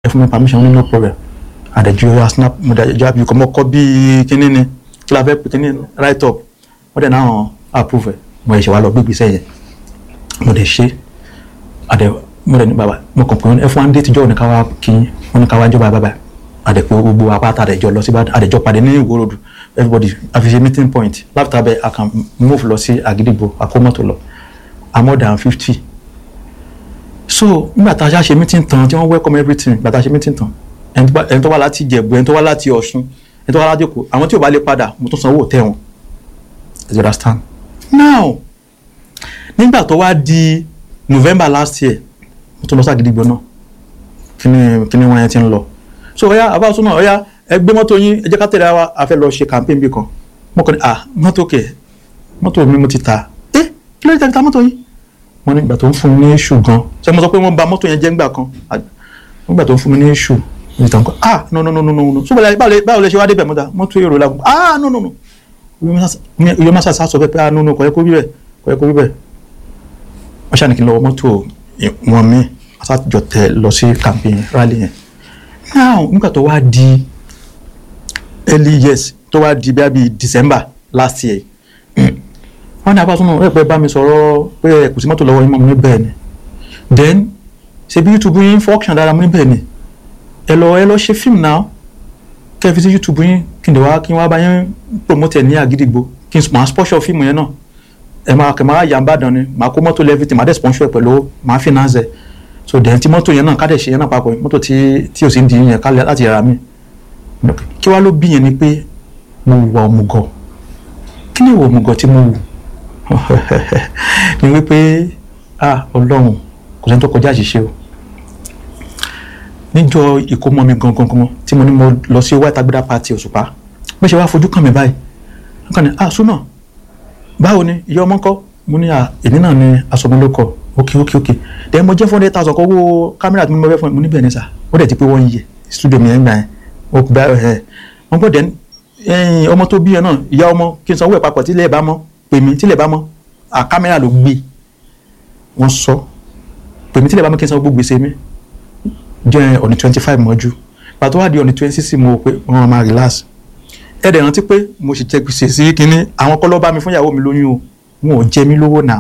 ẹ fún mi permission ní no problem àdẹ̀jú ọ̀yà snap mo dẹ̀ jẹ́ àbí kọ́ mọ́ kọ́ bíi kíní ni kí la fẹ́ pè kíní right up wọ́n dẹ̀ náà approve ẹ̀ mo ẹ̀ ṣe wá lọ gbé ìgbésẹ̀ yẹn mo dẹ̀ ṣe àdẹ̀ mo dẹ̀ ní bàbá mo kàn pé ẹ fún wa ń dé tíjọ́ ní ká wá kí wọ́n ní ká wá jọba bàbá àdẹ̀ pé gbogbo apáta àdẹ̀jọ lọ sí àdẹ̀jọ pàdé ní Ìwó Road everybody àfiṣe meeting point láfíà bẹ́ẹ̀ I can move lọ sí Àgídìgbò àkómọ́tò lọ I'm more than fifty so nígbà tá a ṣe meeting tán tí wọ́n welcome everything nígbà tá a ṣe meeting tán ẹni tó wá láti Ìjẹ̀bú ẹni tó wá láti Ọ̀ṣun ẹni tó wá láti Èkó àwọn tí ò bá lè padà mo tún sanwó tẹ̀ wọ́n you understand now nígbà tó wá di November last year mo tún lọ sí Àgídìgbò náà kíni kíni wọn yẹn ti ń lọ so ọ̀ya àbáwọ̀sọ náà ọ̀ya ẹ gbé mọ́tò yín ẹ jẹ́ ká tẹ̀lé wa a fẹ́ lọ ṣe campaign bí kan mo kàn ní à mọ́tò kẹ̀ mọ́tò mi mo ti ta ẹ kí ló dé tàbí ta mọ́tò yín wọ́n ní ìgbà tó ń fún mi ní iṣu gan ṣé mo sọ pé wọ́n bà mọ́tò yẹn jẹ́ ńgbà kan nígbà tó ń fún mi ní iṣu ní ìtàn kan ah no no no no no so báwo lè ṣe wá débẹ̀ mọ́ta mọ́tò èrò la ah no no no iye máa ṣàṣà sọ pé ah no no kò yẹ kó rí bẹ́ẹ̀ kò yẹ kó rí bẹ́ẹ̀ wọ́n ṣàní kí n lọ mọ́tò wọn mi àtàjọ tẹ lọ sí campaign rally yẹn now nígbà tó wá di early years tó wá di bíi December last year wọ́n ní abáṣọ́nà ẹ̀ pẹ́ bá mi sọ̀rọ̀ pé ẹ̀ kò sí mọ́tò lọ́wọ́ yín mọ́ mi ní bẹ́ẹ̀ ni then ṣe bí YouTube yín function dára mo ní bẹ́ẹ̀ ni ẹ lọ ẹ lọ ṣe fíìmù náà kẹ́ ẹ fi sí YouTube yín kí n dẹ̀ wá kí n wá bá yín promote ẹ̀ ní Àgídìgbò kí n máa sponsor fíìmù yẹn náà ẹ máa kẹ máa yà ń bàdàn ni máa kó mọ́tò lẹ́fìtì máa dẹ̀ sponsor ẹ̀ pẹ̀lú máa finance ẹ̀ so then tí mọ́tò yẹn náà ká dẹ̀ ṣe yẹn náà papọ̀ mọ́tò tí tí ò sí ń di yẹn ká láti yàrá mi kí wá ló bí yẹn ni pé mo wà òmùgọ̀ kí ni ìwà òmùgọ̀ tí mo wù ni wípé ah ọlọ́run kò sẹ́ni tó kọjá àṣìṣe o níjọ́ ìkómọ mi gangan gangan tí mo ní mo lọ sí white agbada party òṣùpá bó ṣe wá fojú kàn mí báyìí wọn kàn ní ah súnà báwo ni ìyá ọmọ ńkọ́ mo ní à èmi náà ni asọmọlókọ ok ok ok then mo jẹ́ four hundred thousand kọ́ owó kámẹ́rà tí mo bẹ́ fún mi mo ní bẹ́ẹ̀ ni sà ó dẹ̀ ti pé wọ́n yẹ studio mi ẹ̀ ń gbà yẹn ó bá ẹ̀ wọ́n gbọ́ dẹ́n ọmọ tó bí yẹn náà ìyá ọmọ kí n sanwó ẹ̀ papọ̀ tí ilé ẹ̀ bá mọ́ pèmí tí ilẹ̀ bá mọ́ à kámẹ́rà ló gbé wọ́n sọ pèmí tí ilẹ̀ bá mọ́ kí n san gbogbo gbèsè mi jẹ́ ọ̀nì twenty five mọ́jú pàtó wá di ọ̀nì twenty six mo pé wọ́n máa relax ẹ dẹ̀ rántí pé mo sì jẹ gbèsè sí kínní àwọn kọ́ ló bá mi fún ìyàwó mi lóyún o wọn ò jẹ mí lówó náà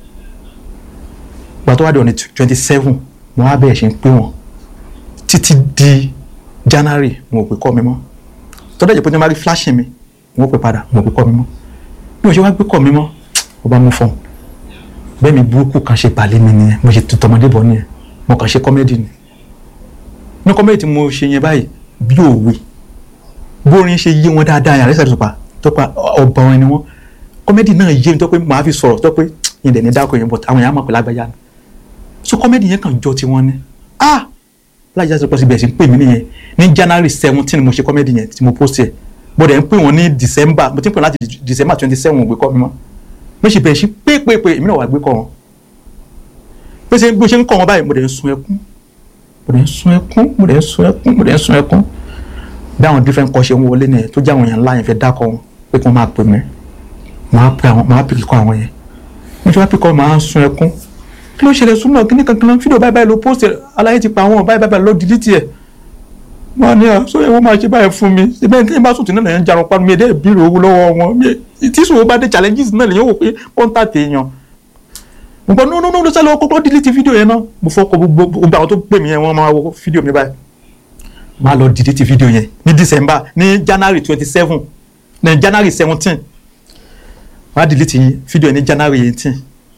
pàtó wá di ọ̀nì twenty seven mo wá bẹ̀rẹ̀ ṣe ń pé wọn títí di January mo ò pè kọ́ mi mọ́ tọ́jú ẹ̀jẹ̀ pé ní wọ́n bá rí flashing mi mo ò pè padà mo ò pè kọ́ mi mọ́ bí mo ṣe wá gbé kọ́ mi mọ́ ó bá mú fọ́ọ̀mù bẹ́ẹ̀ mi burúkú kan ṣe balẹ̀ mi nìyẹn mo ṣe tọmọdé bọ̀ nìyẹn mo kàn ṣe kọ́mẹ́dì ni ní kọ́mẹ́dì tí mo ṣe yẹn báyìí bí òwe bórin ṣe yé wọn dáadáa yàrá ìsàlẹ̀ tòpá tọ́pá ọba orin ni wọ́n kọ́mẹ́dì náà yé mi tó pé màá fi sọ̀rọ̀ tó pé yẹn dẹ̀ ní dákọ̀ yẹn bọ̀ àwọn èèyàn mọ̀ pé lágbájá ni so kọ́mẹ́dì yẹn kàn jọ tiwọn ni ah láyé ìsàlẹ̀ tòpá síbi ẹ̀sìn pè mí nìyẹn ní January seventeen mo ṣe kọ́mẹ́dì yẹn tí mo post yẹ mo dẹ̀ ń pè wọ́n ní December mo ti ń pè wọ́n láti December twenty seven ògbé kọ́ mi mọ́ mo ṣe bẹ̀rẹ̀ sí pépépé èmi náà wà gbé kọ́ wọn bó ṣe bó ṣe ń kọ́ wọn báyìí mo dẹ̀ ń sun ẹkún mo dẹ̀ ń sun ẹkún mo dẹ̀ ń sun ẹkún mo dẹ̀ ń sun ẹkún bí àwọn different kọ́ ṣe ń wọlé nìyẹn tó jẹ́ àwọn èèyàn ńlá yẹn fẹ́ dákọ̀ wọn pé kí wọ́n máa pè mí máa pè àwọn máa pè kíkọ́ àwọn yẹn mo ṣe wá pè kọ́ máa ń sun ẹkún kí ló ṣẹlẹ̀ súnmọ́ kí ní kankan fídíò báyìí báyìí ló post aláyé ti pa àwọn báyìí báyìí ló delete ẹ̀ wọ́n ní à sọ yẹ wọ́n máa ṣe báyìí fún mi síbẹ̀ ní bá sùn tí náà yẹn ń jarun panu mi ẹ̀dẹ́ ìbílẹ̀ owó lọ́wọ́ wọn tí sùn bá dé challenges náà lèyìn wò pé pọ́ńtà tèèyàn mo gbọ́ no no no sálẹ̀ kọ́kọ́ delete fídíò yẹn náà mo fọ́ kọ gbogbo àwọn tó pè mí yẹn wọ́n máa wo fídíò mi báyìí máa lọ delete fídíò yẹn ní December ní January twenty seven ní January seventeen wọ́n á delete fídíò yẹn ní January eighteen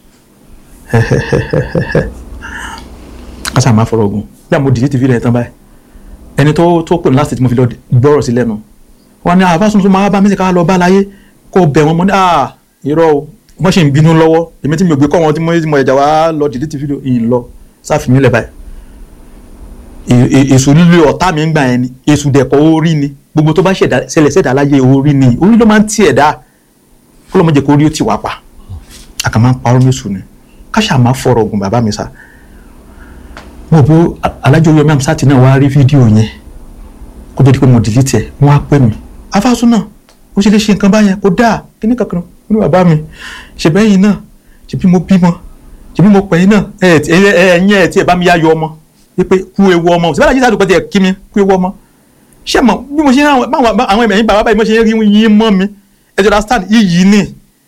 kásá máa fọ̀rọ̀ ogun bí àwọn delete fídíò yẹn tán báyìí ẹni tó tó pè mí láti tí mo fi lọ gbọ́rọ̀ sí lẹ́nu wọn ni àbá tuntun máa bá mi sì ká lọ bá láyé kó bẹ̀ wọ́n mọ́ ní à irọ́ o wọ́n sì ń bínú lọ́wọ́ èmi tí mi ò gbé kọ́ wọn tí mo mo ẹ̀jà wá lọ delete fídíò yìí lọ sáfìmí lẹ̀ báyìí èṣù lílo ọ̀tá mi ń gbà yẹn ni èṣù dẹ̀kọ̀ orí ni gbogbo tó bá ṣẹlẹ̀ ṣẹ̀dá láyé orí ni orí ló máa ń tì ẹ̀dá kó ló mọ̀ jẹ́ kó orí ó ti wá pa àkà máa ń parọ́ méṣù ni káṣà máa fọ̀rọ̀ ògùn bàbá mi sá mo bó alájọ yomi amsati náà wá rí fídíò yẹn kó tó di pé mo delete ẹ̀ wọ́n á pè mí afásún náà ó ṣe lè ṣe nǹkan báyẹn kó dáa kíní kankan ó ní bàbá mi ṣèbẹ́yìn náà ṣèbí mo bímọ ṣèbí mo pẹ̀yìn náà ẹ̀yìn ẹ̀ tí ẹ̀ bá mi yá yọ ọmọ wípé kú ewu ọmọ síbẹ̀ alájí sàdùpẹ́ tiẹ̀ kí mi kú ewu ọmọ ṣé mo bí mo ṣe ń rán àwọn àwọn ẹ̀mẹ̀yìn bàbá báyìí mo ṣe ń rí yín mọ́ mi ẹ jọra stand iyì ni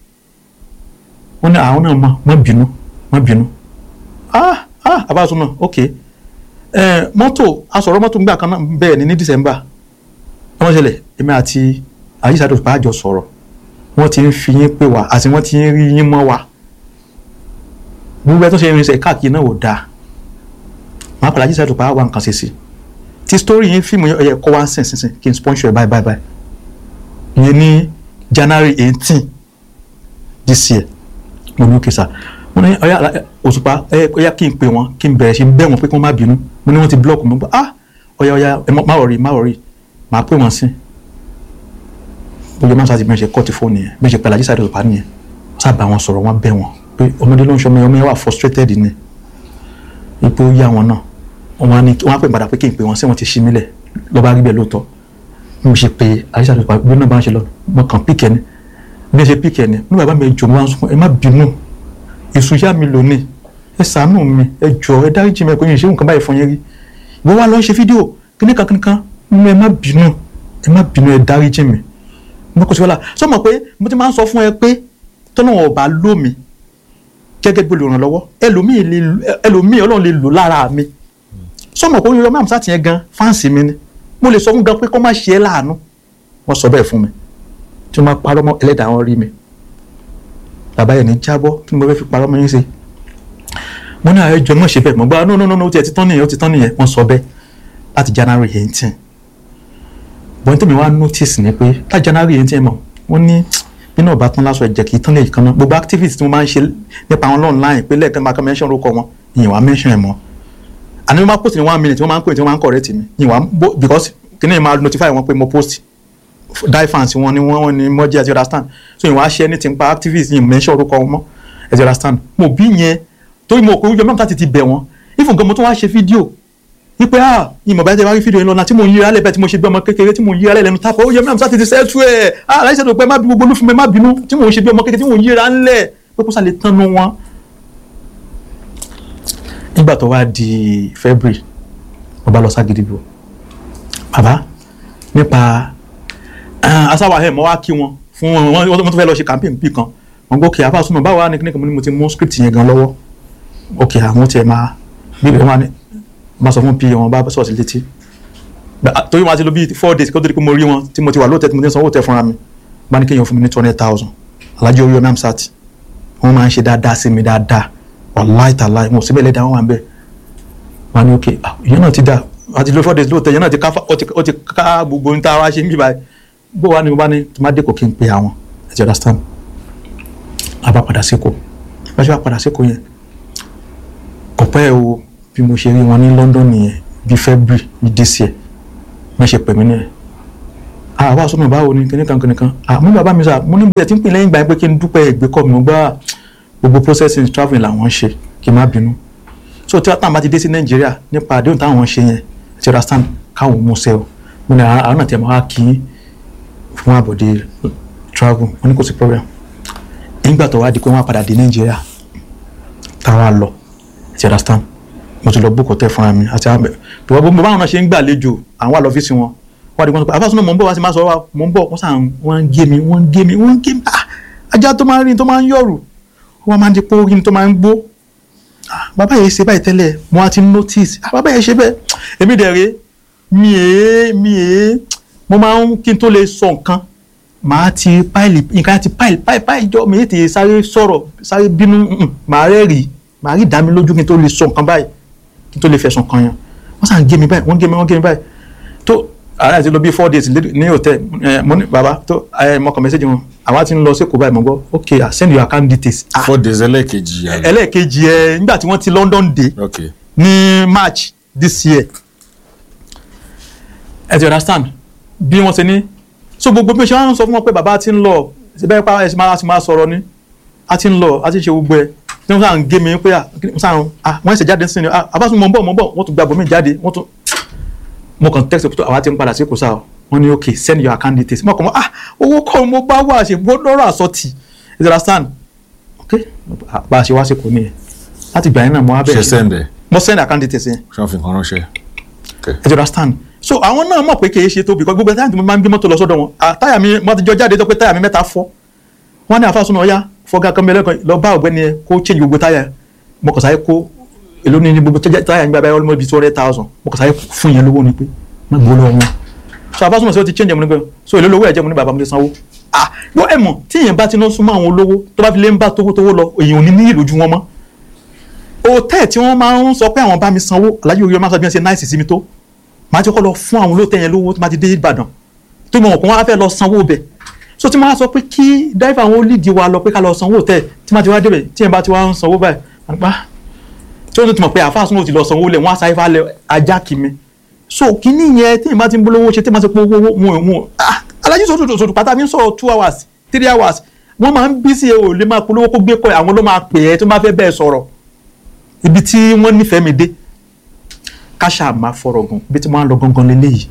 wọ́n ní àwọn náà mọ̀ mọ́ bínú mọ́ bínú ah ah abáṣọ náà ok ẹ mọ́tò asọ̀rọ̀ mọ́tò gbà kan náà bẹ́ẹ̀ ni ní December wọ́n ṣẹlẹ̀ èmi àti àyíṣàdùn pàjọ sọ̀rọ̀ wọ́n ti ń fi yín pè wá àti wọ́n ti ń rí yín mọ́ wa gbogbo ẹ tó ṣe irinṣẹ́ káàkiri náà ò dáa màá padà àyíṣàdùn pàjọ wà nǹkan ṣe sí ti story yín fíìmù yẹn ọ̀yẹ̀ kọ́ wá ń sìn sìn sìn kí n sponsor ẹ̀ báyìí báyìí báyìí ìyẹn ní January eighteen this year mo ní òkè sá mo ní ọ̀yà òṣùpá ọ̀yà kí n pè wọ́n kí n bẹ̀rẹ̀ sí bẹ̀ wọ́n pé kí wọ́n má bínú mo ní wọ́n ti block mi ah ọ̀yà ọ̀yà ẹ má wọ̀rí má wọ̀rí màá pè wọ́n sí bóyá máa ṣáàtì bí wọ́n ṣe kọ́ ti fóònù yẹn bí wọ́n ṣe pẹ̀lú àjíṣàdé òṣùpá nìyẹn wọ́n sábà wọn sọ̀rọ̀ wọ́n bẹ̀ wọ́n pé ọmọdé ló ń ṣọmọ ọmọ yẹn wà frustrated ni ipò yá wọn náà wọ́n á ní wọ́n á pè padà pé kí n pè wọ́n sí wọ́n ti ṣí mílẹ̀ lọ́ba rí bẹ́ẹ̀ lóòótọ́ bí mo ṣe pé àjíṣàdé òṣùpá bí náà bá ń ṣe lọ mo kàn píkẹ́ ni bí wọ́n ṣe píkẹ́ ni ní bàbá mi jò mo wá ń sọ ẹ má bínú èso yá mi lónìí ẹ ṣàánú mi ẹ jọ ẹ dáríjì mi ẹ kò yín ṣé nǹkan báyìí fún yín rí ìwọ wa lọ ṣe fídíò kíníkan kíníkan nínú ẹ má bínú ẹ má bínú ẹ dáríjì mi mo kò sí wàhálà sọ ma pé mo ti máa ń sọ fún ẹ pé tọ́lọ́wọ̀n ọba lómi gẹ́gẹ́ bí olùrànlọ́wọ́ ẹlòmíì lè ẹlòmíì ọlọ́run lè lò lára mi sọ ma pé oyún ọmọ àmúṣá tiẹ̀ gan fáǹsì mi ni mo lè sọ fún gan pé kó má ṣe é láàánú wọ́n sọ bẹ́ẹ̀ fún mi tí wọ́n máa parọ́ mọ́ ẹlẹ́dàá wọn rí mi bàbá yẹn ní jábọ́ kí mo fẹ́ fi parọ́ mọ́ yín ṣe mo ní àwọn ẹjọ́ mọ̀ ṣe bẹ́ẹ̀ mo gbá no no no no ó ti ẹ̀ ti tán nìyẹn ó ti tán nìyẹn wọ́n sọ bẹ́ẹ̀ láti January eighteen bọ́n tèmi wá notice ni pé láti January eighteen mọ̀ wọ́n ní nínú ọba tán lásọ ẹ̀jẹ̀ kì í tán lè kan náà gbogbo activities tí mo máa ń ṣe nípa àwọn online pé lẹ́ẹ̀kan máa kọ́ mention orúkọ wọn ìyìn wá mention ẹ̀ mọ́ àní mo máa post ní one minute wọ́n máa ń pè tí wọ́n máa ń correct mi ìyìn wá because kìnìún máa notify wọn pé mo post die fans wọn ni wọn ni mo jẹ́ ẹ ti understand so ìwọ̀n aṣẹ́ ní ti ń pa activists yìí mention orúkọ wọn mọ́ ẹ ti understand mo bí yẹn torí mo kò yọ mẹ́ta ti ti bẹ̀ wọ́n ifun gan mo tún wá ṣe fídíò wípé ah ìmọ̀ bá ti wá rí fídíò yẹn lọ́nà tí mo ń yíra lẹ́bẹ̀ẹ́ tí mo ṣe bí ọmọ kékeré tí mo ń yíra lẹ́nu tápọ̀ ó yẹ mẹ́ta ti ti sẹ́tù ẹ̀ ah aláìsẹ̀ tó pẹ́ má bí gbogbo olúfin mi má bínú tí mo ń ṣe bí ọmọ kékeré tí mo ń yíra ńlẹ̀ pé kó sálẹ̀ tánu wọn. nígbà tó wá di February mo bá lọ ságídígbò bàbá nípa asáwà ẹ̀ mọ́ wá kí wọn fún wọn wọ́n tó fẹ́ lọ ṣe campaign bí kan wọ́n gbọ́ kí àfàsùnmọ̀ báwo wá ní kíní kan mo ní mo ti mú script yẹn gan lọ́wọ́ ok àwọn tiẹ̀ máa bíbí wọn ní máa sọ fún pa wọn bá sọ̀rọ̀ sí létí torí wọn ti lò bíi four days kó tó di pé mo rí wọn tí mo ti wà lóòótọ́ tí mo ti ń sanwó tẹ fúnra mi bá ní kéèyàn fún mi ní two hundred thousand alájọ orí omi amsat wọn máa ń ṣe dáadáa sí mi dáadáa wàláì tàláì wọn ò síbẹ̀ lẹ́dàá wọn wà ń bẹ̀ wọn ní ok ìyẹn náà ti dà àti lò four days lóòótọ́ ìyẹn náà ti ká gbogbo ohun tá a wá ṣe ń bí báyìí bó wà ní mo bá ní tó má dé kò kí n pe àwọn ẹ ti understand a bá padà síkò bá ṣe bá padà síkò yẹn kò pẹ́ o bí mo ṣe rí wọn ní London nìyẹn bí February ní this year wọ́n ṣe pè mí nìyẹn àwa sọ́nà báwo ni kíní kan kíní kan àmú bàbá mi sà mo ní bẹ̀rẹ̀ tí ń pè lẹ́yìn ìgbà yẹn pé kí n dúpẹ́ ìgbé kọ́ mi mo gbá gbogbo processing travelling làwọn ṣe kí n má bínú so tí wọ́n bá ti dé sí Nàìjíríà nípa àdéhùn táwọn ṣe yẹn ti understand káwọn mú sẹ́ o mo ní àwọn náà tẹ̀ mọ́ wá kí í fún àbọ̀dé travel wọn ní kò sí problem nígbà tó wá di pé wọ́n á padà dé nàìjíríà táwa lọ ti understand mo ti lọ book hotel fúnra mi àti àbẹ tó wọ́n báwọn náà ṣe ń gbàlejò àwọn àlọ́fíìsì wọn wọ́n á di wọn sọ pé àfàsùn náà mò ń bọ̀ wá sí máa sọ wá mò ń bọ̀ wọ́n sàn wọ́n ń gé mi wọ́n ń gé mi wọ́n ń gé mi ah ajá tó máa ń rìn tó máa ń yọ̀rù wọ́n máa ń di pé orí tó máa ń gbó ah bàbá yẹn ṣe báyìí tẹ́lẹ̀ mo á ti notice ah bàbá yẹn ṣe bẹ́ẹ̀ èmi dẹ̀ rèé mi èé mi èé mo máa ń kí n tó lè sọ nǹkan màá ti páìlì nǹkan ti páìlì páìlì páìlì jọ mi ètè sáré sọ̀rọ̀ sáré bínú màá rẹ́ rí màá rí ìdámi lójú kí n tó lè sọ nǹkan báyìí kí n tó lè fẹ̀sùn kan yẹn wọ́n sàn gé mi báyìí wọ́n gé mi wọ́n gé mi báyìí tó ààrẹ àti lọ bí four days ní hòtẹ́ mo ní bàbá tó mo kàn mẹ́sẹ̀jì wọn àwa ti ń lọ sí Èkó báyìí mo gbọ́ ok I send your account details. four days ẹlẹ́ẹ̀kejì yàrá. ẹlẹ́ẹ̀kejì ẹ nígbà tí wọ́n ti London dé okay ní March this year ẹ ti understand bí wọ́n ṣe ní so gbogbo bí o ṣe wá ń sọ fún wọn pé bàbá ti ń lọ síbẹ̀ pa ẹ̀ máa ti máa sọ̀rọ̀ ni a ti ń lọ a ti ṣe gbogbo ẹ̀ tí wọ́n sàn gé mi pé sàn wọ́n ṣe jáde sí ni àbáṣe mọ̀ ń bọ̀ mọ̀ ń bọ̀ wọ́n tún gba bòmí jáde wọ́n tún mo kàn text pé àwa ti ń padà sí kò sáà wọ́n ní ok send your account details mo kàn mọ́ ah owó kọ́ mo bá wà ṣe gbọ́dọ̀rọ̀ àsọtì you understand ok bá a ṣe wá sí kò ní ẹ̀ láti gbà yín náà mo wá bẹ̀rẹ̀ ṣe sẹ́ndẹ̀. mo send account details yẹn ṣé wọ́n fi nǹkan ránṣẹ́ Okay. ẹ ti understand so àwọn náà mọ̀ pé kì í ṣe tó because gbogbo táyà tí mo máa ń gbé mọ́tò lọ sọ́dọ̀ wọn à, táyà mi mo ti jọ jáde tó pé táyà mi mẹ́ta fọ́ wọ́n ní àfàsùn náà ọ̀yá fọ́gá kan bẹ́ẹ̀ lẹ́kọ̀ọ́ lọ bá ọ̀gbẹ́ni ẹ kó change gbogbo táyà mo kàn sáyé kó èló ní gbogbo táyà táyà nígbà báyìí almost be two hundred thousand mo kàn sáyé fún yẹn lówó ni pé má gbó lọ́wọ́ wọn so àfàsùn náà sọ ti change ẹ̀ mo ní pé so èló lówó ẹ̀ jẹ́ mo ní bàbá mi lè sanwó ah yọ ẹ̀ mọ̀ tí èèyàn bá ti ná súnmọ́ àwọn olówó tó bá fi lé ń bá tówó-tówó lọ èèyàn ò ní ní ìlójú wọn mọ́ hòtẹ́ẹ̀ tí wọ́n máa ń sọ pé àwọn bá mi sanwó alájú orí ọmọ sọ bí wọ́n ṣe náìsì sí mi tó màá ti kọ́ lọ fún àwọn olóòtẹ́ yẹn lówó tó máa ti dé Ìbàdàn tó mọ̀ pé wọ́n á fẹ́ lọ sanwó bẹ̀ so tí wọ́n á sọ pé kí dáìfà wọn ó lídìí wa lọ pé ká lọ sanwó tẹ̀ tí wọ́n ti wá débẹ̀ tí yẹn bá ti wá ń sanwó báyìí àpá tí wọ́n ti mọ̀ pé àfáà súnmọ́ ti lọ sanwó lẹ̀ wọ́n á sáré falẹ̀ ajá kì mi so kíní yẹn tí yẹn bá ti ń bolówó ṣe tí yẹn bá ti pọ̀ owó wọn wọn alájú sọ̀tún sọ̀tún pátá mi ń sọ̀rọ̀ two hours three hours wọ́n máa ń bí sí ẹ ò lè máa polówó kó gbé kọ́ ẹ àwọn ló máa pè é tó máa fẹ́ bẹ́ẹ̀ sọ̀rọ̀ ibi tí wọ́n nífẹ̀ẹ́ mi dé káṣá máa fọ̀rọ̀ gùn ibi tí wọ́n á lọ gangan lélẹ́yìí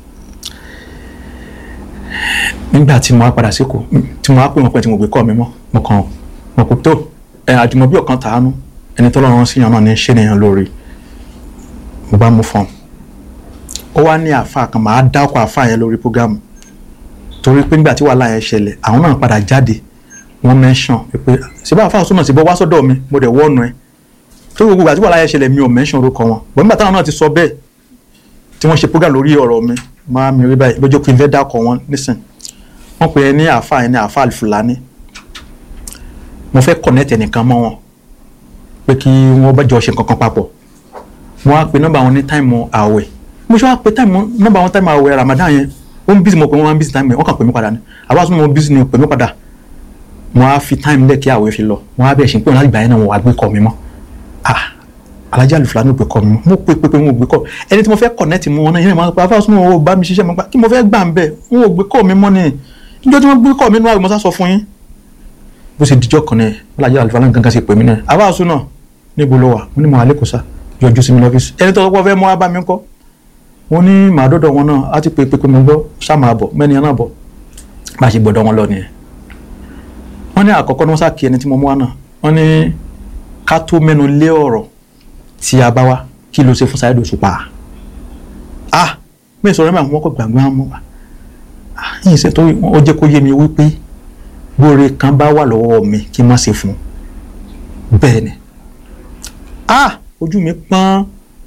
nígbà tí mo wá padà síkò tí mo wá pè wọ́n pé tí mo gbé kọ́ mi mọ́ mo kàn mo kò tó ẹ àjùmọ̀bí ọ̀kan tàánú ẹni tó lọ́rùn síyàn náà ní ṣé nìyẹn lórí mo bá mú fọ́n ó wá ní àáfàá kan màá dá ọkọ̀ àáfàá yẹn lórí prógámù torí pé nígbà tí wàhálà yẹn ṣẹlẹ̀ àwọn náà padà jáde wọ́n mẹ́sàn pé ṣé àáfàá súnmọ̀ sí bọ́ wá sọ́dọ̀ mi mo dẹ̀ wọ́ọ̀nù ẹ tó gbogbo ìgbà tí wàhálà yẹn ṣẹlẹ̀ mi ò mẹ́sàn orúkọ wọn bọ̀ nígbà táwọn náà ti sọ bẹ́ẹ̀ tí wọ́n ṣe prógámù lórí ọ̀rọ̀ mi máa mi rí báyìí lójó pé n fẹ́ dákọ̀ wọn nísìn wọ́n pè é ní àáfàá yẹn ní àáfàá Fúlàní mo fẹ́ connect ẹnìkan mọ́ wọn pé kí wọ́n bá jọ ṣe nǹkan kan papọ̀ wọ́n á pe nọ́mbà wọn ní táìmù àwẹ̀ mo ṣe wá pe táìmù nọ́mbà wọn táìmù àwẹ̀ Ramadan yẹn ó ń bísí mo pè wọ́n máa ń bísí táìmù yẹn wọ́n kàn pè mí padà ní àwa sún mo bísí ni pè mí padà wọ́n á fi táìmù lẹ̀ kí àwẹ̀ fi lọ wọ́n á bẹ̀ ṣe pé wọ́n láti gbà yẹn náà wọ́n wá gbé kọ́ mi mọ́ ah Alhaji Alufulani ò gbé kọ́ mi mọ́ mo pe pe pe wọn ò gbé kọ́ ẹni tí mo fẹ́ connect mu wọn náà yẹn máa pa afáàsùn wọn ò bá mi ṣiṣẹ́ mọ́ kí mo fẹ́ gbà ń bẹ̀ wọn ò gbé kọ́ mi mọ́ ni níjọ́ tí wọ́n gbé kọ́ mi nínú àwẹ̀ mo sá sọ fún yín bó ṣe dijọ́ kan náà Alhaji Alufulani gangan ṣe pè mí náà afáàsùn náà níbo ló wà mo ní mo àlékò sá yọjú sí mi lọ́fíìsì ẹni tó kọ́ fẹ́ mọ́ wá bá mi kọ́ mo ní màá dọ́dọ̀ wọn náà á ti pè pé pé mo gbọ́ sáàmà bọ̀ mẹ́ni ẹ̀ náà bọ̀ bá a ṣe gbọ́dọ̀ wọn lọ nìyẹn wọ́n ní àkọ́kọ́ ní wọ́n sá kí ẹni tí mo mú wá náà wọ́n ní ká tó mẹ́nu lé ọ̀rọ̀ tí a bá wá kí ló ṣe fún Saheed Òṣùpá ah mi sọ̀rọ̀ mi àwọn ọkọ̀ gbàgbé wọn mọ́ wa yìí ṣe tó ó jẹ́ kó yé mi wípé bóore kan bá wà lọ́wọ́ mi kí n má ṣe fún un bẹ́ẹ̀ ni ah ojú mi pọ́n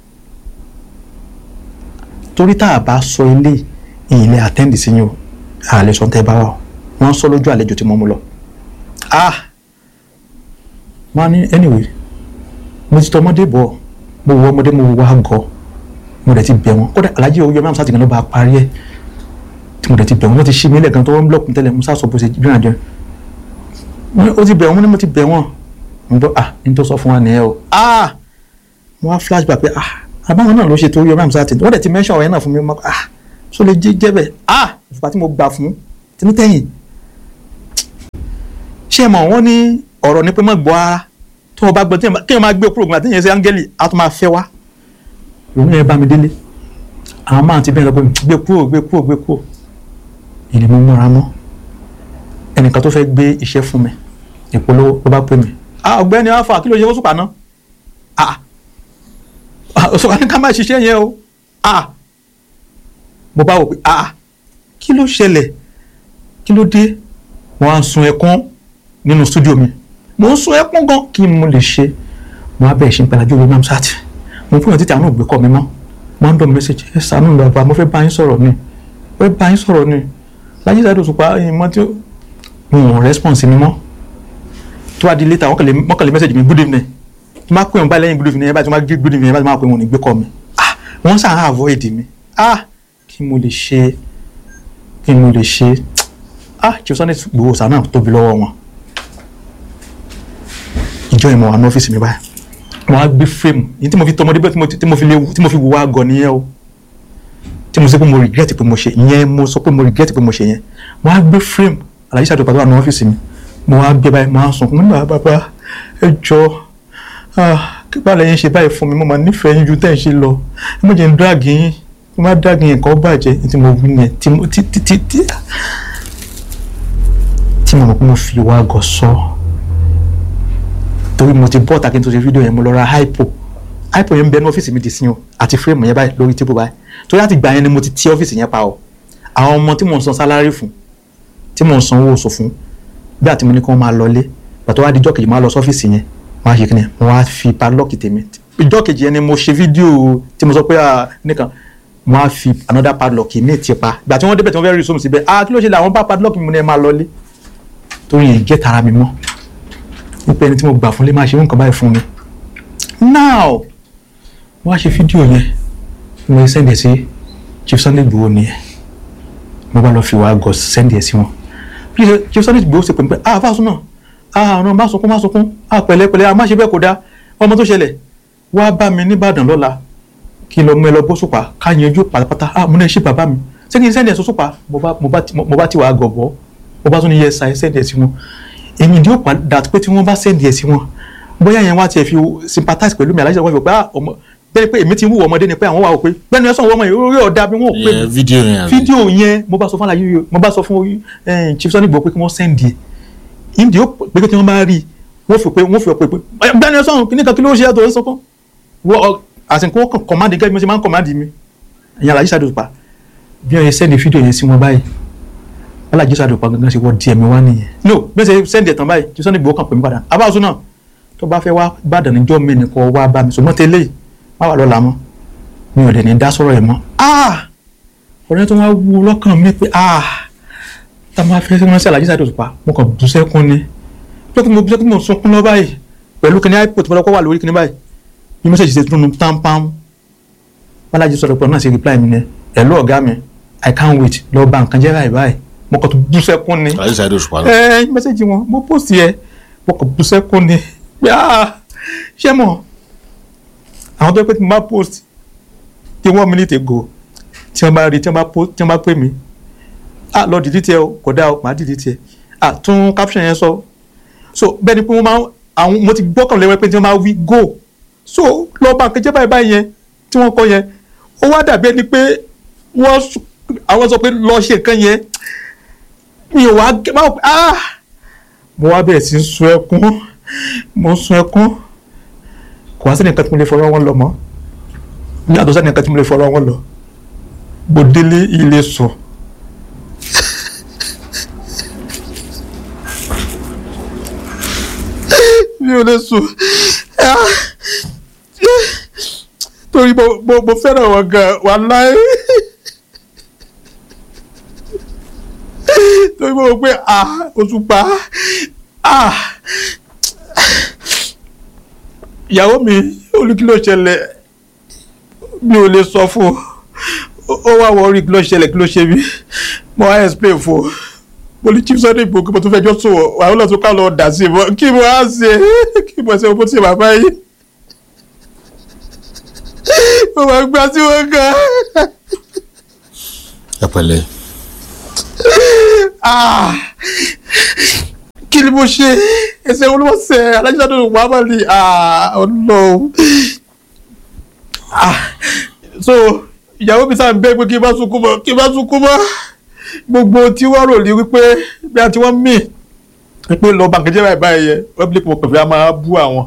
torí tá a bá sọ ilé ilé àtẹ́ǹdì sí yín o àlẹ́ sọ tẹ́ bá wà wọ́n sọ lójú àlejò tí mo mú lọ ah wọ́n á ní anyway mo ti tọ ọmọdé bọ̀ mo wọ ọmọdé mo wá gọ mo dẹ̀ ti bẹ̀ wọ́n kódà alájí owó yọmọ àmì sátìgàn ló bá parí ẹ̀ tí mo dẹ̀ ti bẹ̀ wọ́n wọ́n ti ṣí mi lẹ́ẹ̀kan tó wọ́n blọọkù tẹ́lẹ̀ mo sá sọ bó ṣe rìn àjọ ó ti bẹ̀ wọ́n ní mo ti bẹ̀ wọ́n mo gbọ́ ah ní tó sọ fún wa nìyẹn o ah mo wá flashback pé ah àbáwọn náà ló ṣe tó yọ mẹ́rin sáà tẹ̀lé wọ́n dẹ̀ ti mention ọ̀rẹ́ náà fún mi mọ́ ah so lè jẹ́ bẹ́ẹ̀ ah ìfipá tí mo gbà fún tẹ́nítẹ́yìn ṣé ẹ mọ̀ wọ́n ní ọ̀rọ̀ ní pé má gbọ́ ara tó o bá gbọ́ kí ẹ máa gbé kúrò gbọ́dọ̀ àtẹ̀yìn ṣe áńgẹ́lì á tún máa fẹ́ wá òun yẹn bá mi délé àwọn máa ti bẹ́ẹ̀ lọ pé gbé kúrò gbé kúrò gbé kúrò ìní mo múra mọ́ ẹnìkan tó fẹ́ gbé iṣẹ́ fún mi ìpolówó ló bá pè mí ah ọ̀gbẹ́ni alfa kí ló ṣe fóṣùpá náà ah òṣùpá ní ká má ṣiṣẹ́ yẹn o ah mo bá wò pé ah kí ló ṣẹlẹ̀ kí ló dé wọ́n á ń sun ẹkún nínú stúdíò mi mo ń sun ẹkún gan kí mo lè ṣe mo á bẹ̀rẹ̀ ṣe ń pẹ̀lájú orí mam sat mo fún yàn títí àwọn ògbé kọ́ mi mọ́ mo ń dọ̀ mẹ́sẹ̀jì ẹ ṣàánú bàbá mo fẹ́ bá yín sọ̀rọ̀ ni mo fẹ́ bá yín sọ̀rọ̀ ni láyé Saheed Òṣùpá ẹ̀yìn mọ́ tí mo ò rẹ́spọ̀nsì mi mọ́ tó wá di létà wọ́n kàn lè mẹ́sẹ̀jì mi good evening tí máa pè wọn báyìí lẹ́yìn good evening yẹn báyìí tí wọ́n máa good evening yẹn báyìí tí wọ́n máa pè wọn ní gbé kọ́ mi ah wọ́n sàn án avoid mi ah kí mo lè ṣe kí mo lè ṣe ah Chief Sunday Igboho Ọ̀sà náà tóbi lọ́wọ́ wọn ìjọ ìmọ̀ wà ní ọ́fíìsì mi báyìí wọ́n á gbé fíìmù yìí tí mo fi tọmọdé bẹ́ẹ̀ tí mo fi lé tí mo fi wùwá gọ̀ nìyẹn o tí mo sọ pé mo regret pé mo ṣe ìyẹn mo sọ pé mo regret pé mo ṣe yẹn wọ́n á gbé fíìmù Alhaji Saheed Òṣùpá wà ní ọ́fíìsì mi mo wá gbé báyìí mo á sùn mo ní bàbá ẹ jọ báwo lẹ́yìn ṣe báyìí fún mi mo máa nífẹ̀ẹ́ yín ju tẹ́ ẹ̀ ṣe lọ ẹ má jẹ́ ń drag yín mo má drag yín nǹkan bàjẹ́ tí mo wí yẹn tí mo tí tí tí tí tí mo mọ̀ pé mo fi wá gọ̀ sọ torí mo ti bọ́ ọ̀tà kí n tó ṣe fídíò yẹn mo lọ ra hypo ipod yẹn ń bẹ ní ọ́fíìsì mi di sí o àti fírèmù yẹn báyìí lórí tébù báyìí torí láti gbà yẹn ni mo ti ti ọ́fíìsì yẹn pa o àwọn ọmọ tí mò ń san sálárì fún tí mò ń san owó oṣù fún bí àti mo ní kí wọ́n máa lọlé pàtó wá di ìjọ́ kejì máa lọ sọ́fíìsì yẹn máa ṣe kíni mo wá fi padlock tèmi ìjọ́ kejì yẹn ni mo ṣe fídíò tí mo sọ pé ah, nìkan mo wá fi another padlock mi ti pa ìgbà tí wọ́n débẹ̀ tí wọ́n fẹ́ rí sómi síbẹ̀ ah kí ló ṣe lè àwọn bá padlock mi mo ní ẹ máa lọlé torí yẹn jẹ́ tara mi mọ́ nípa ẹni tí mo gbà fún lé máa ṣe nǹkan báyìí fún mi now wọ́n á ṣe fídíò yẹn mo sẹ́ndẹ̀ sí Chief Sunday Igboho nìyẹn mo bá lọ fi wàá gọ̀ sẹ́ndẹ̀ sí wọn please Chief Sunday Igboho ṣe pè mí pé ah fásun náà ah ọ̀nà má sunkún má sunkún ah pẹ̀lẹ́pẹ̀lẹ́ ah má ṣe bẹ́ẹ̀ kó dáa ọmọ tó ṣẹlẹ̀ wá bá mi nìbàdàn lọ́la kí n lọ mú ẹ lọ bó sùpà ká yanjú pátápátá ah mo náà ṣe bàbá mi ṣé kí n sẹ́ndẹ̀ sọ sùpà mo bá mo bá ti- mo bá ti wàá gọ̀ bọ́ mo bá tún ní yẹ sa ẹ sẹ́ndẹ̀ sí wọn èmi ìdí ó padà pé tí wọ́n bá sẹ́ndẹ̀ sí wọn bóyá yẹn wá tiẹ̀ fi sympathize pẹ̀lú mi aláìsàn wọ́n fi pé ah ọmọ bẹ́ẹ̀ pé èmi ti ń wù ọmọdé ni pé àwọn wà ó pé bẹ́ẹ̀ ni ẹ sọ wọ́n ọmọ yìí orí ọ̀dà bí wọ́n ò pé Ìyẹn fídíò yẹn àbí? fídíò yẹn mo bá sọ fún àlàyé yìí mo bá sọ fún eh, Chief Sunday Igboho pé kí wọ́n sẹ́ndì ẹ̀ ìdí ó pé kí wọ́n bá rí i wọ́n fi pé wọ́n fi pé pé bẹ́ẹ̀ ni ẹ sọ̀rọ̀ kí nìkan kí ló ṣe àtọ̀ ẹ̀ sọ́kàn wọ́n àsìkò wọ́n kàn kọ́mándì gẹ́gẹ́ bí wọ́n ṣe máa ń kọ́mándì mi ìyẹn Alhaji Saheed Osupa bí wọ́n ṣe sẹ́ndì fídíò yẹn sí wọn báyìí Alhaji Saheed Osupa gangan ṣe wọ́n di ẹ̀mí wá nìyẹn no bí wọ́n ṣe sẹ́ndì ẹ̀ tán báyìí Chief Sunday Igboho kàn pè mí padà abáwọ̀sọ náà tó bá fẹ́ wá Ìbàdàn níjọ́ mi nìkan wá bá mi ṣùgbọ́n tẹ́lẹ̀ má wà lọ́la mọ́ mi ò dẹ̀ ní dá sọ̀rọ̀ ẹ̀ mọ́ ah ọ̀rẹ́ tó wá wú lọ́kàn mi pé ah tá a máa fẹ́ ránṣẹ́ Alhaji Saheed Osupa mo kàn bú sẹ́kún ni pé kí mo bú sẹ́kún mo sunkún lọ báyìí pẹ̀lú kíní ipò tí mo lọ́kọ́ wà lórí kíní báyìí bí mo ṣe ṣe tún támpám Balaji sọ̀rọ̀ pé ọ̀nà ṣe reply mi ni ẹ̀lú ọ̀gá mi I can't wait lọ bá nǹkan jẹ́ báyìí báyìí mo kàn tún bú sẹ́kún ni Alhaji Saheed Osupa náà. ẹ ẹ mẹsẹgì wọn mo post yẹ mo kàn bú sẹ́kún ni pé ah ṣé mọ̀ àwọn tó pé tí mo bá post tí one minute ago tí wọ́n bá rí tí wọ́n bá post tí wọ́n bá pè mí ah lọ delete ẹ o kò dáa o màá delete ẹ ah tún caption yẹn sọ so bẹ́ẹ̀ ni pé wọ́n máa ń- àwọn mo ti gbọ́kàn lẹ́wọ́ pé tí wọ́n máa wí go so lọ́ọ́ bá kẹjẹ́ báyìí báyìí yẹn tí wọ́n kọ yẹn ó wá dàbí ẹni pé wọ́n sọ- àwọn sọ pé lọ ṣe nǹkan yẹn mi ò wá gẹ máa wò pé ah mo wá bẹ̀rẹ̀ sí í sun ẹkún mo ń sun ẹkún kò wá sẹ́ni nǹkan tí mo lè fọwọ́ wọn lọ mọ́ ní àtọ́ sẹ́ni nǹkan tí mo lè fọwọ́ wọn lọ mo délé ilé sùn. mi ò lè sùn Ah. torí mo mo mo fẹ́ràn wọn gan wàláhì. torí mo rò pé ah Òṣùpá ah ìyàwó mi olùkí ló ṣẹlẹ̀ mi ò lè sọ fún un ó wá wọ orí kí ló ṣẹlẹ̀ kí ló ṣe mí mo wá explain fún un mo ní Chief Sunday Igboho kí mo tún fẹjọ́ sùn wọ́n wàá lọ́ọ́ tún ká lọ́ọ́ dà sí i mọ́ kí mo á ṣe kí mo ṣe mo ṣe bàbá yìí mo máa gbá sí wọn gan. ẹ pẹ̀lẹ́ Ah! kí ni mo ṣe ẹsẹ̀ olùwọ́sẹ̀ Alhaji Saheed Osupa máa ní ọlọ́run so ìyàwó mi sáà ń bẹ́ pé kí n bá sunkún mọ́ kí n bá sunkún mọ́ gbogbo tí wọ́n rò ní wípé bí a ti wọ́n mì wípé lọ bá nǹkan jẹ́ báyìí báyìí yẹ wọ́n bí mo pẹ̀lú a máa bú àwọn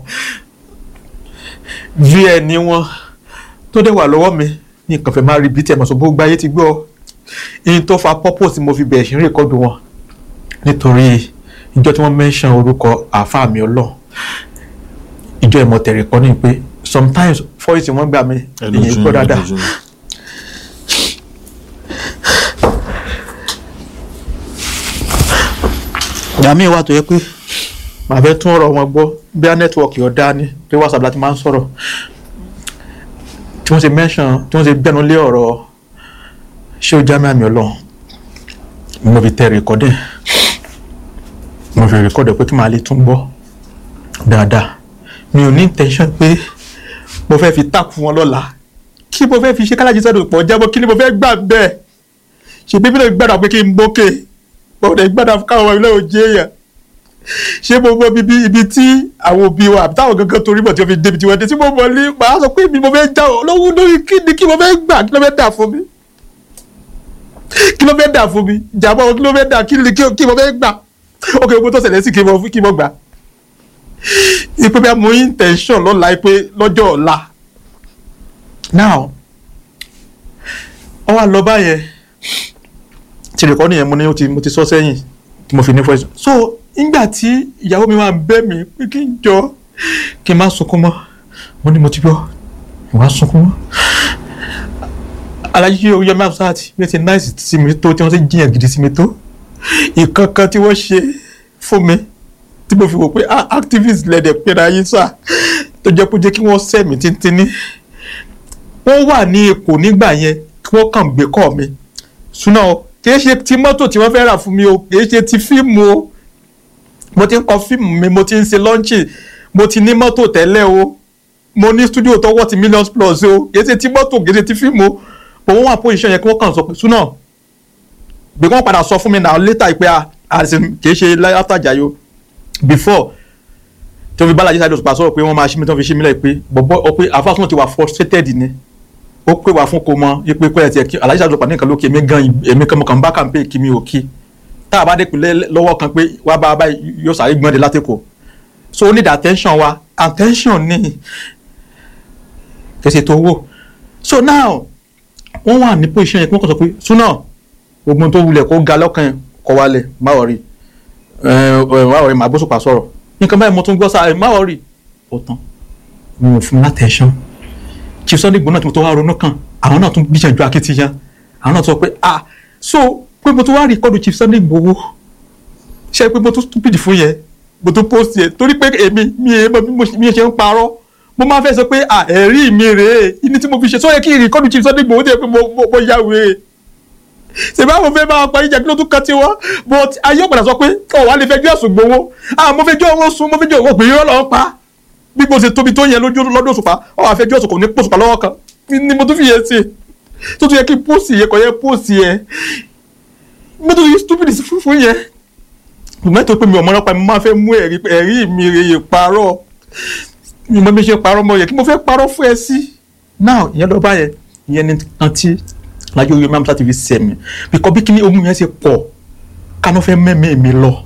vn wọn tó dẹ̀ wà lọ́wọ́ mi ní nǹkan fẹ́ máa rí bí tí ẹ̀ mọ̀ sọ gbogbo ayé ti gbọ́ ihun tó fa purpose mo fi bẹ̀rẹ̀ sí rékọ́dù wọn nítorí ìjọ tí wọ́n mention orúkọ àáfàá mi ọlọ́ ìjọ ìmọ̀tẹ̀rẹ̀ kọ́ ni pé sometimes voice wọn gbà mí ẹnu èyí ojú gbọ́ ni, dáadáa ẹnu ojú ni. ìgbà míì wà tó yẹ pé màá fẹ́ tún ọ̀rọ̀ wọn gbọ́ bí a nẹ́tíwọ̀kì ọ̀dá ni pé whatsapp láti máa ń sọ̀rọ̀ tí wọ́n ṣe mention tí wọ́n ṣe gbẹ́nu lé ọ̀rọ̀ ṣé o já mi àmì ọlọ́run mo fi tẹ rìkọ́dẹ̀ mo fi rìkọ́dẹ̀ pé kí màá lè tún gbọ́ dáadáa mi ò ní intention pé mo fẹ́ fi tàkù fún wọn lọ́la kí mo fẹ́ fi ṣe kálájí sẹ́dùn pọ̀ jábọ́ kí ni mo fẹ́ gbà bẹ́ẹ̀ ṣe bíbí lè gbàdá pé kí n bókè mo lè gbàdá fún káwọn ilé òjì èèyàn ṣé mo mọ bíbí ibi tí àwọn òbí wa àbí táwọn gangan torí bọ̀ tí wọ́n fi débi tí wọ́n dé tí mo mọ̀ ní màá sọ pé mi mo fẹ́ já ọ lọ́wọ́ lórí kí ni kí mo fẹ́ gbà kí ló fẹ́ dà fún mi kí ló fẹ́ dà fún mi jàmbá kí ló fẹ́ dà kí ni kí mo fẹ́ gbà ok gbogbo tó ṣẹlẹ̀ sí kí mo kí mo gbà ipe bí a mọ intention lọ́la pé lọ́jọ́ ọ̀la now ọ wá lọ báyẹn tí rìkọ́dì yẹn mo ní ó ti mo ti sọ sẹ́yìn tí mo fi ní fọ́ so nígbà tí ìyàwó mi wà ń bẹ̀ mí pé kí n jọ kí n má sunkún mọ́ mo ní mo ti gbọ́ ìwà sunkún mọ́ alájí oyè mabsat bí ẹ ti náìsì sí mi tó tí wọ́n ti jiyàn gidi sí mi tó ìkankan tí wọ́n ṣe fún mi tí mo fi wò pé ah activist lẹ́dẹ̀ pera yín sà tó jẹ́ kó jẹ́ kí wọ́n sẹ́mi tíntínní wọ́n wà ní Èkó nígbà yẹn kí wọ́n kàn gbé kọ́ mi ṣùnà o kìí ṣe ti mọ́tò tí wọ́n fẹ́ rà fún mi o kìí ṣe ti fíìmù o mo ti ń kọ fíìmù mi mo ti ń ṣe lọ́ńchì mo ti ní mọ́tò tẹ́lẹ̀ o mo ní studio tó wọ́ ti millions plus o kìí ṣe ti mọ́tò kìí ṣe ti fíìmù o but wọ́n wà position yẹn kí wọ́n kàn sọ pé ṣùnà bí wọ́n padà sọ fún mi náà later pé àṣẹ kìí ṣe after Jàyò before tí wọ́n fi Balaji Sáré Òṣùpá sọ̀rọ̀ pé wọ́n máa ṣí mi tí wọ́n fi ṣí mi lẹ́yìn pé bọ̀bọ̀ ọ pé àfáàsùn ti wà frustrated ni ó pè wá fún kò mọ ipe pé ẹtì ẹkí Alhaji Sáré Òṣùpá ní nǹkan lókè èmi gan èmi kan mo kàn bá kàǹpé kí mi ò kí tá a bá dé pinlẹ̀ lọ́wọ́ kan pé wá bá bá yóò sáré gbọ́n de látẹ̀kọ̀ so ó need attention wa attention ní kẹsẹ̀ tó wò so now wọ́n wà ní position yẹn kí wọ́n kàn sọ pé súnà ogun tó wulẹ̀ kó ga lọ́kàn yẹn kọ́ wálẹ̀ má wọ̀rí má wọ̀rí má gbósùpá sọ̀rọ̀ nǹkan báyìí mo tún gbọ́ sáà má wọ̀rí ó tán mo ò fún látẹ̀sán chief sunday gbóná tí mo tó wá ronú kan àwọn náà tún gbìyànjú akitiyan àwọn náà tún sọ pé ah so pé mo tún wá rí kọ́dù chief sunday gbowó ṣe pé mo tún stupid fún yẹn mo tún post yẹn torí pé èmi mi ẹ mọ bí mo ṣe ń parọ́ mo máa fẹ́ sọ pé ah ẹ̀rí mi rèé ìní tí mo fi ṣe sọ yẹ kí ìrìn kọ́dù chief sunday gbowó tẹ̀ pé mo yá wèé ṣèbí àwọn fẹ́ máa parí ìjà kí ló tún kàn tiwọn but ayé ọ̀padà sọ pé ọ̀ wá lè fẹjọ́ ẹ̀sùn gbowó ah mo fẹjọ́ wọn sùn mo fẹjọ́ wọn pè é lọ́ọ́ pa bí mo ṣe tóbi tó yẹn lójú lọ́dún òṣùpá ọ̀ wá fẹjọ́ ẹ̀sùn kò ní pòṣùpá lọ́wọ́ kan ni mo tún fi yẹn ṣe tó tún yẹ kí póòsì yẹn kò yẹ póòsì yẹn mo tún fi stupid fún yẹn mẹ́tò pé mi ò mọ́ nípa mi máa fẹ́ mú ẹ̀rí ẹ̀rí mi rèé parọ́ mi mọ́ bí ṣe parọ́ mọ́ yẹ kí mo fẹ́ parọ́ fún ẹ sí now ìyẹn lọ báyẹn ìyẹn ni àǹtí lájọ orí mamsa tv sẹ́mi bíkọ́ bí kíní ohun yẹn ṣe pọ̀ kánú fẹ́ mẹ́mí mi lọ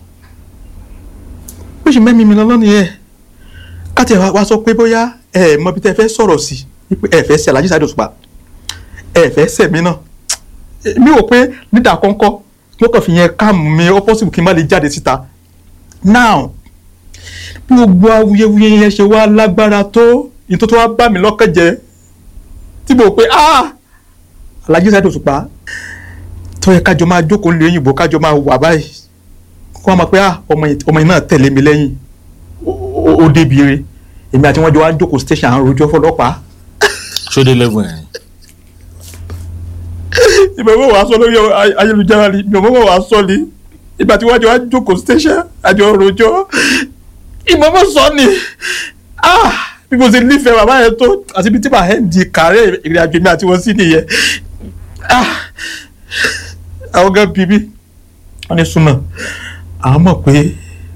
bó ṣe mẹ́mí mi lọ lọ́nìí yẹn káti ẹ̀ wá sọ pé bóyá ẹ mọ bí tẹ́ fẹ́ sọ̀rọ̀ sí ẹ fẹ́ ṣe Alhaji Saheed Òṣùpá ẹ fẹ́ ṣẹ̀mí náà mi ò pé nídà kọ́ńkọ́ mo kàn fi yẹn káàmù mi ó possible kí n má lè jáde síta now bí gbogbo awuyewuye yẹn ṣe wá lágbára tó ìtò tó wá bá mi lọ́kàn jẹ́ tí mo pé ah Alhaji Saheed Òṣùpá tó yẹ kájọ máa jókòó lé òyìnbó kájọ máa wà báyìí kó wọn máa pé ah ọmọ yìí náà tẹ̀lé mi lẹ́yìn ó débi re èmi àti wọn jọ wá jókòó station àwọn rojọ́ fọlọ́pàá. ṣódé lẹ́gùn ẹ̀rín. ìmọ̀ wàá sọ lórí ayélujára ni ìmọ̀ wàá sọ ni ìgbà tí wọ́n jọ wá jókòó station àjọ rojọ́ ìmọ̀ sọ ni ah bí mo ṣe nífẹ̀ẹ́ bàbá yẹn tó àti bí tí màá hẹ́n di kàárẹ̀ ìrìn àjò mi àti wọn sí nìyẹn àwọn gan bíbí wọn ní súnmọ́ àwọn mọ̀ pé